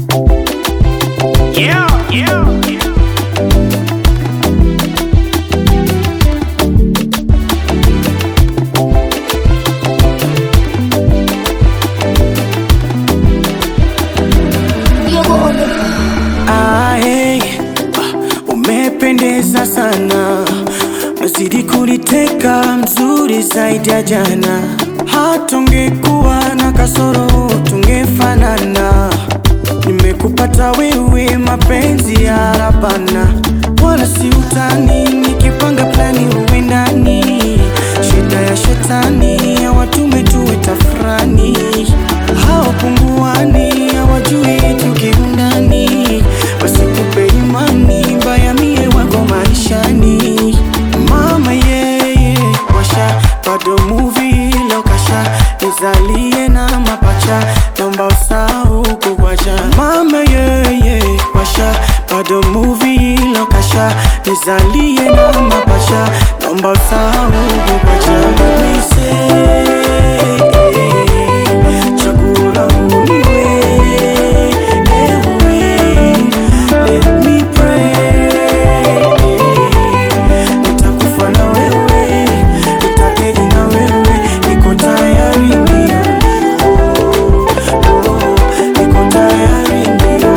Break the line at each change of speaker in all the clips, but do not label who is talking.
Yeah, yeah, yeah.
Ah, hey, ah, umependeza sana, nazidi kuniteka, mzuri zaidi ya jana. Hata ungekuwa na kasoro tungefanana. Nimekupata wewe, mapenzi ya rabana, wala si utani. Nikipanga plani uwe ndani, shida ya shetani hawatume tuwe tafurani, hawapunguani, hawajui tukiundani, wasikupe imani mbaya, mie wako maishani. Mama yeye washa bado movie lokasha nizalie na mapacha naomba usahau kukwacha mama yeye washa bado movie lokasha nizalie na mapacha naomba usahau kukwacha Mise, chaguo langu ni wewe, ewe, let me pray nitakufa na wewe, nitakeji na wewe, niko tayari ndio, oh, niko tayari ndio,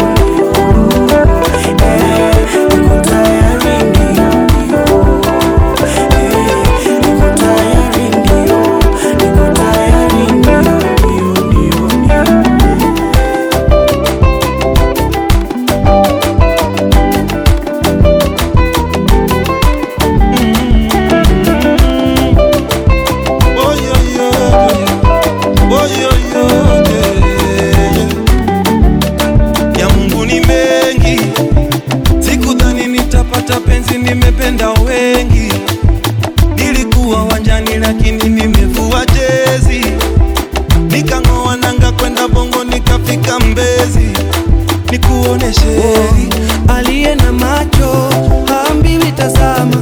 eh, niko tayari ndio, eh, niko tayari ndio, niko tayari ndio, ndio, ndio, ndio.
Oh, yo, yo, yo. Oh, yo, yo, yeah. Ya Mungu ni mengi, sikudhani nitapata penzi, nimependa wengi. Nilikuwa wanjani lakini nimevua jezi, nikang'oa nanga kwenda Bongo nikafika Mbezi, nikuoneshe
aliye na macho haambiwi tazama,